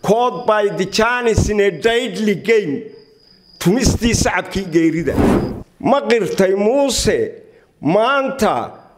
cod by the janis in a deadly game tumistii sacabkii geerida ma qirtay muuse maanta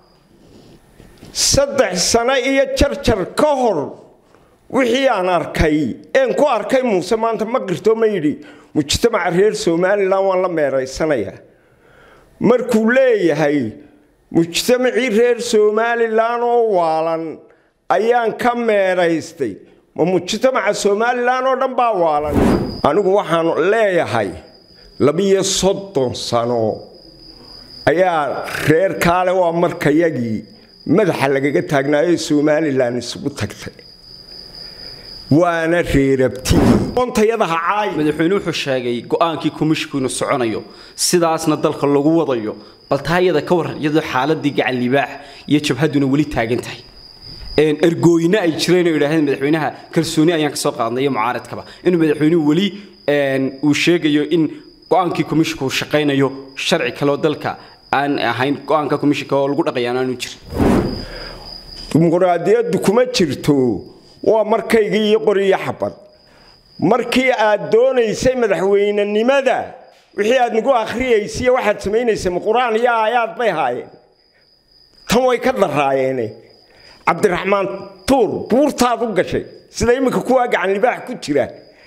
saddex sano iyo jarjar ka hor wixii aan arkay een ku arkay muuse maanta ma qirto ma yidhi mujtamaca reer somalilan waan la meeraysanayaa markuu leeyahay mujtamacii reer somalilan oo waalan ayaan ka meeraystay ma mujtamaca somalilan oo dhan baa waalan anigu waxaan leeyahay labiyo soddon sano ayaa reer kaale waa markayagii madaxa lagaga taagnaayo somalilan isugu tagtay waana reerabtigii madaxweyne wuxuu sheegay go-aankii komishinku inuu soconayo sidaasna dalka lagu wadayo bal taa iyada ka waran iyadoo xaaladii gacan libaax iyo jabhaduna weli taagan tahay ergooyina ay jireen oo idhaaheen madaxweynaha kalsooni ayaan kasoo qaadnay iyo mucaaradkaba inuu madaxweynuhu weli uu sheegayo in go-aankii komishinku uu shaqaynayo sharci kaleoo dalka aan ahayn go-aanka komishinka oo lagu dhaqayaan aanu jirin dimuqraadiyaddu kuma jirto waa markaygii iyo qoriyo xabad markii aad doonaysay madaxweynenimada wixii aad nagu akhriyaysiiy waxaad samaynaysay ma qur-aan iyo aayaad bay haayeen tan way ka daraayeene cabdiraxmaan tuur buurtaad u gashay sida iminka kuwaa gacan libaax ku jira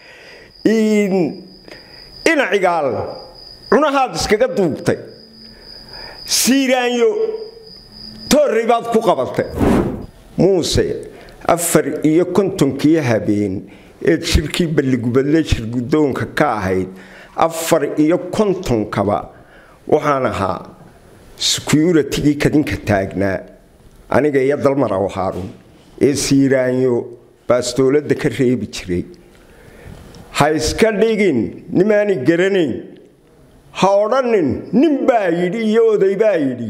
inacigaal cunahaad iskaga duubtay siiraanyo toorrey baad ku qabatay muuse afar iyo kontonkii habeen eed shirkii balligubadle shirgudoonka ka ahayd afar iyo kontonkaba waxaan ahaa securitigii kadinka taagnaa aniga iyo dalmaraw haarun ee siiraanyo baastooladda ka reebi jiray ha iska dhigin nimaani garanayn ha odhanin nin baa yidhi iyo oday baa yidhi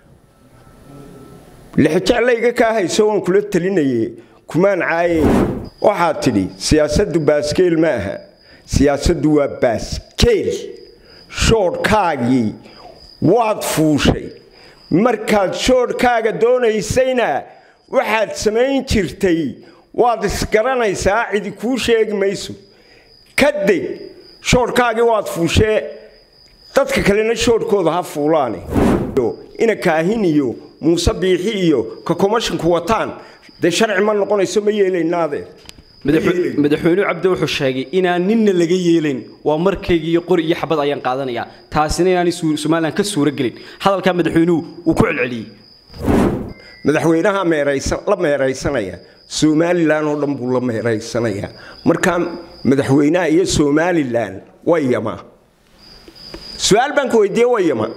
lixjeclayga kaa hayso waan kula talinaye kumaan caayayn waxaad tidhi siyaasaddu baaskeel ma aha siyaasaddu waa baaskeel shoodhkaagii waad fuushay markaad shoodhkaaga doonaysayna waxaad samayn jirtay waad isgaranaysaa cidi kuu sheegi mayso kadeg shoodhkaagii waad fuushee dadka kalena shoodhkooda ha fuulaane ina kaahin iyo muuse biixi iyo ka komashinku wataan dee sharci ma noqonayso ma yeelaynaadee madaxweynuhu cabdi wuxuu sheegay inaan ninna laga yeelayn waa markaygii iyo qori iyo xabad ayaan qaadanayaa taasina inaanay somalilan ka suuro gelin hadalkaa madaxweynuhu uu ku celceliyey madaxweynaha la meeraysanaya somalilan oo dhan buu la meeraysanayaa markaa madaxweynaha iyo somalilan wayama su-aal baan ka weydiiye wayama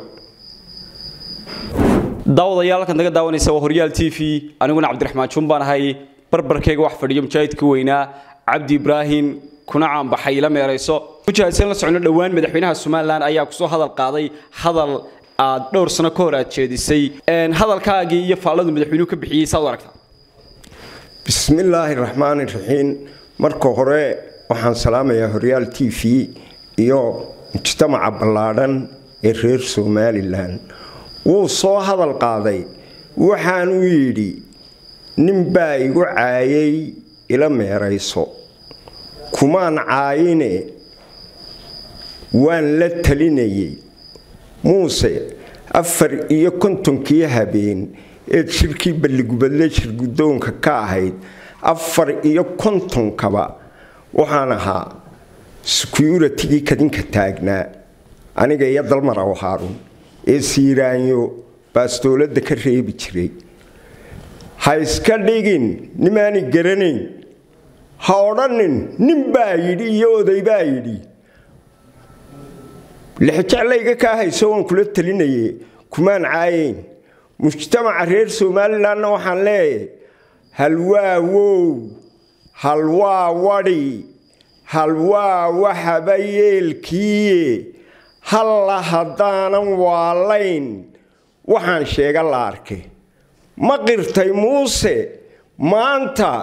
daawadayaal halkan naga daawanaysa waa horyaal t v aniguna cabdiraxmaan juun baan ahay barbarkayga wax fadhiyo mujaahidka weynaa cabdi ibraahim kuna caanbaxay la meerayso mujaahidsan la socno dhowaan madaxweynaha somalilan ayaa kusoo hadal qaaday hadal aad dhowr sano ka hor aad jeedisay hadalkaagii iyo faalladu madaxweynuhu ka bixiyey saad u aragtaa bismillaahi raxmaani raxiim marka hore waxaan salaamayaa horyaal t v iyo mujtamaca ballaadhan ee reer somalilan wuu soo hadal qaaday waxaanuu yidhi nin baa igu caayay ila meerayso kumaan caayine waan la talinayay muuse afar iyo kontonkii habeen eed shirkii balligubadle shirgudoonka ka ahayd afar iyo kontonkaba waxaan ahaa securitigii kadinka taagnaa aniga iyo dalmaraw haarun ee siiraanyo baastooladda ka reebi jiray ha iska dhigin nimaani garanayn ha odhanin nin baa yidhi iyo oday baa yidhi lixjeclayga kaa hayso waan kula talinaye kumaan caayayn mujtamaca reer somalilanna waxaan leeyahay halwaa wow halwaa wadhi halwaa waxaba yeelkiiye halla haddaanan waalayn waxaan sheega la arkay ma qirtay muuse maanta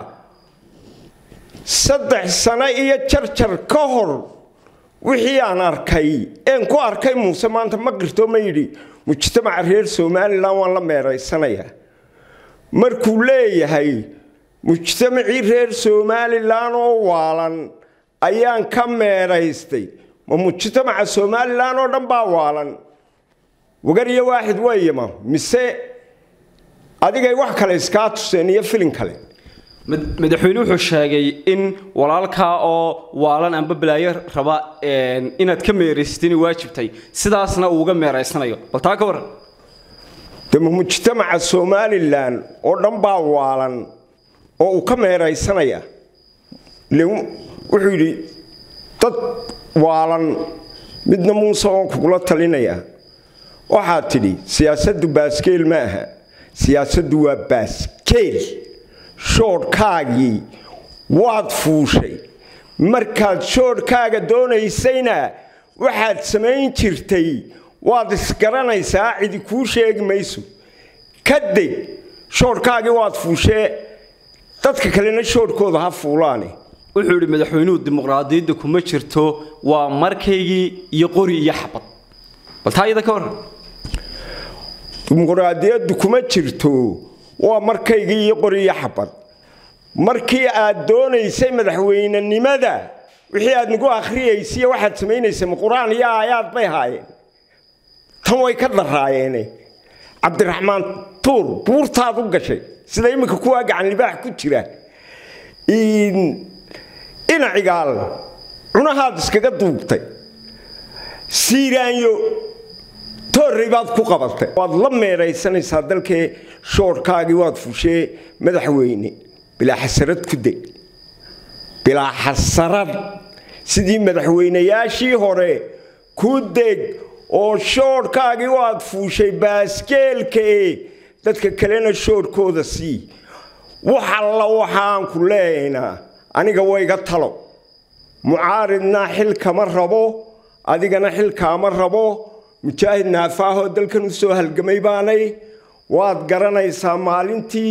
saddex sano iyo jarjar ka hor wixii aan arkay een ku arkay muuse maanta ma qirto ma yidhi mujtamaca reer somalilan waan la meeraysanayaa markuu leeyahay mujtamacii reer somalilan oo waalan ayaan ka meeraystay ma mujtamaca somalilan oo dhan baa waalan wagar iyo waaxid wayama mise adigay wax kale iskaa tuseen iyo filin kale madaxweyne wuxuu sheegay in walaalkaa oo waalan amba balaayo raba inaad ka meeraysatay inay waajibtay sidaasna uu uga meeraysanayo bal taa ka waran dema mujtamaca somalilan oo dhan baa waalan oo uu ka meeraysanaya wuxuu yidhi dad waalan midna muuse oon kugula talinaya waxaad tidhi siyaasaddu baaskeel ma aha siyaasaddu waa baaskeel shoodhkaagii waad fuushay markaad shoodhkaaga doonaysayna waxaad samayn jirtay waad isgaranaysaa cidi kuu sheegi mayso kadeg shoodhkaagii waad fuushee dadka kalena shoodhkooda ha fuulaane wuxuu yidhi madaxweynuhu dimuqraadiyadda kuma jirto waa markaygii iyo qori iyo xabad bal taa iyada ka waran dimuqraadiyaddu kuma jirto waa markaygii iyo qori iyo xabad markii aad doonaysay madaxweynenimada wixii aad nagu akhriyaysiiy waxaad samaynaysay ma qur-aan iyo aayaad bay haayeen tan way ka daraayeene cabdiraxmaan tuur buurtaad u gashay sida iminka kuwaa gacan libaax ku jira inacigaal cunahaad iskaga duubtay siiraanyo toorrey baad ku qabatay waad la meeraysanaysaa dalkee shoorhkaagii waad fushee madaxweyne bilaa xasarad ku deg bilaa xasarad sidii madaxweynayaashii hore ku deg oo shoodhkaagii waad fuushay baaskeelkae dadka kalena shoodhkooda sii wax alla waxaan ku leeyaynaa aniga wayga talo mucaaridna xil kama rabo adigana xil kaama rabo mujaahid naafaahoo dalkan u soo halgamay baanay waad garanaysaa maalintii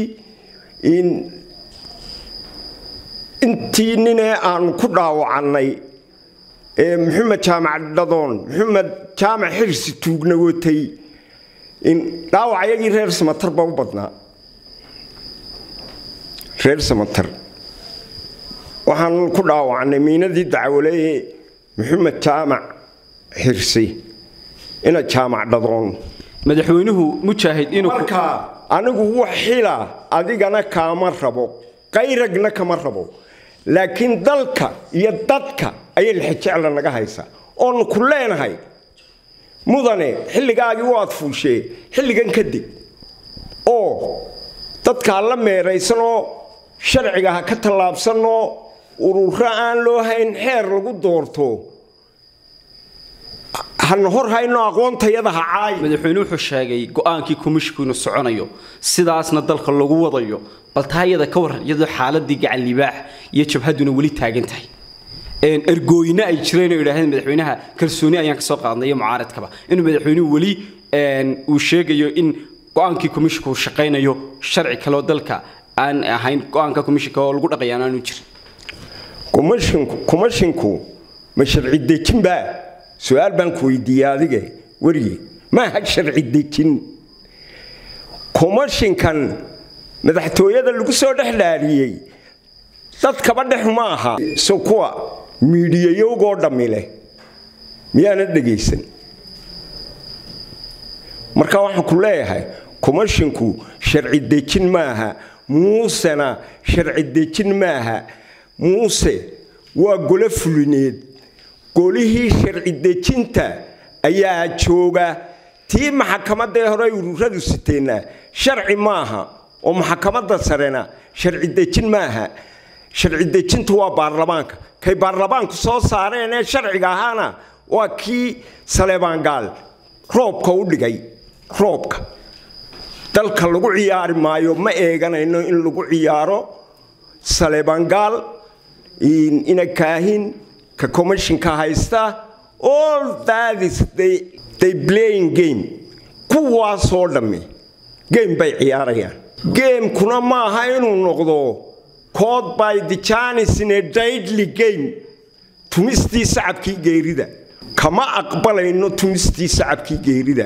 intii ninee aanu ku dhaawacannay ee maxamed jaamac dhadoon maxamed jaamac xirsi tuugna watay dhaawacayagii reer samatar ba u badnaa reer samatar waxaan ku dhaawacnay miinadii dacwaleeye maxamed jaamac xirsi ina jaamac dhadoon madaxweynuhu mujaahid inuu marka anigu wax xila adigana kaama rabo qayragna kama rabo laakiin dalka iyo dadka ayay lixijecla naga haysaa oonu ku leenahay mudane xilligaagii waad fuushee xilligan kadib oo dadkaa la meeraysanoo sharciga ha ka tallaabsanoo ururo aan loo hayn xeer lagu doorto hana hor hayno aqoontayada ha caay madaxweyne wuxuu sheegay go-aankii komishku inuu soconayo sidaasna dalka lagu wadayo bal taa iyada ka waran iyadoo xaaladii gacan libaax iyo jabhadduna weli taagan tahay ergooyina ay jireen oo yidhaahdeen madaxweynaha kalsooni ayaan kasoo qaadnay iyo mucaaradkaba inuu madaxweynuhu weli uu sheegayo in go-aankii komishinku uu shaqaynayo sharci kaleoo dalka aan ahayn go-aanka komishinka oo lagu dhaqayaan aanu jirin kumashinku ma sharci dejin baa su-aal baan ku weydiiyey adige werige maaha sharci dejin kumashinkan madaxtooyada lagu soo dhex dhaariyey dadkaba dhex ma aha so kuwa miidhiyayowgoo dhammi leh miyaana dhegaysan marka waxaan ku leeyahay kumashinku sharci dejin maaha muusena sharci dejin maaha muuse waa golo fulineed golihii sharci dejinta ayaa jooga tii maxakamadee hore ururadu siteenna sharci maaha oo maxakamadda sarena sharci dejin maaha sharci dejintu waa baarlamaanka kay baarlamaanku soo saareen ee sharciga ahaana waa kii saleebaangaal roobka u dhigay roobka dalka lagu ciyaari maayo ma eeganayno in lagu ciyaaro saleebaangaal ina kaahin ka commissionka haysta all that is they, they playing game kuwaasoo dhammi game bay ciyaarayaan gamekuna maaha inuu noqdo cod by the janis in a daidly game tumistii sacabkii geerida kama aqbalayno tumistii sacabkii geerida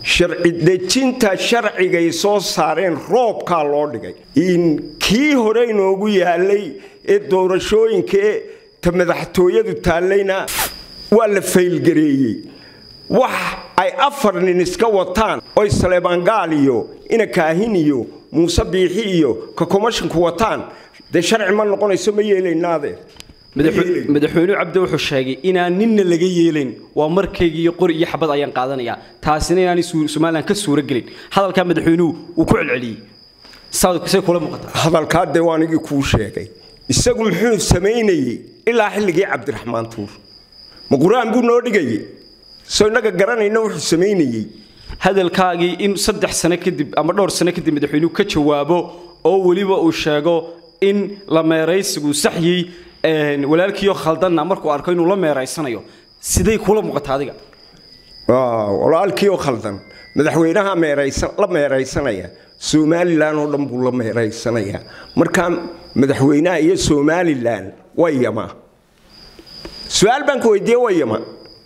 sharci dejinta sharcigay soo saareen roobkaa loo dhigay kii hore inoogu yaalay ee doorashooyinkae ta madaxtooyadu taallayna waa la faylgareeyey wax ay afar nin iska wataan oy saleebaangaal iyo ina kaahin iyo muuse biixi iyo ka komashinku wataan dee sharci ma noqonayso ma yeelaynaadeen madaxweynuhu cabdi wuxuu sheegay inaan ninna laga yeelayn waa markaygiiyo qori iyo xabad ayaan qaadanayaa taasina inaanay somalilan ka suuro gelin hadalkaa madaxweynuhu wuu ku celceliyey say kula muuqataa hadalkaa dee waa anigii kuu sheegay isagu muxuu samaynayey ilaa xilligii cabdiraxmaan tuur ma qur-aan buu noo dhigayey soo innaga garanayna wuxuu samaynayey hadalkaagii in saddex sano kadib ama dhowr sano kadib madaxweynuhu ka jawaabo oo weliba uu sheego in la meeraysigu saxyey walaalkiioo khaldanna markuu arko inuu la meeraysanayo siday kula muuqataa adiga walaalkiioo khaldan madaxweynaha la meeraysanaya somalilan oo dhan buu la meeraysanayaa markaa madaxweynaha iyo somalilan waa yama su-aal baan ka weydiiye waa yama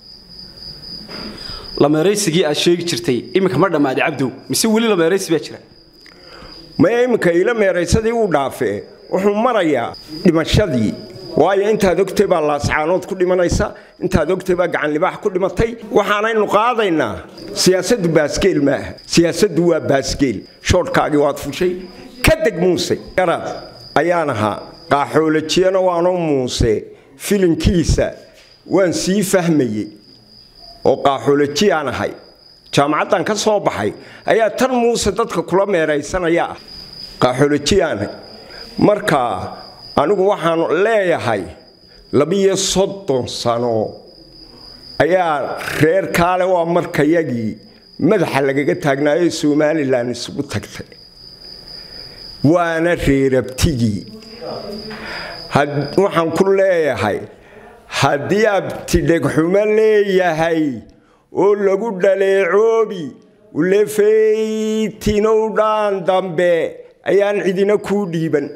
lameeraysigii aad sheegi jirtay iminka ma dhammaaday cabdow mise weli lameeraysi baa jira maya iminka ila meeraysadii uu dhaafee wuxuu marayaa dhimashadii waayo intaad ogtay baa laascaanood ku dhimanaysa intaad ogtay baa gacanlibaax ku dhimatay waxaanaynu qaadaynaa siyaasaddu baasgeel maaha siyaasaddu waa baasgeel shoodhkaagii waad fushay ka deg muuse garaad ayaan ahaa qaaxoolajiyana waanoo muuse filinkiisa waan sii fahmayey oo qaaxoolajiyaan ahay jaamacaddan ka soo baxay ayaa tan muuse dadka kula meeraysanaya ah qaaxoolajiyaanah markaa anigu waxaan leeyahay labiyo soddon sano ayaa reer kaale waa markayagii madaxa lagaga taagnaayo somalilan isugu tagtay waana reerabtigii waxaan ku leeyahay haddii abtidhegxumo leeyahay oo lagu dhaleecoobi ulefaytinow dhaan dambe ayaan cidina kuu dhiiban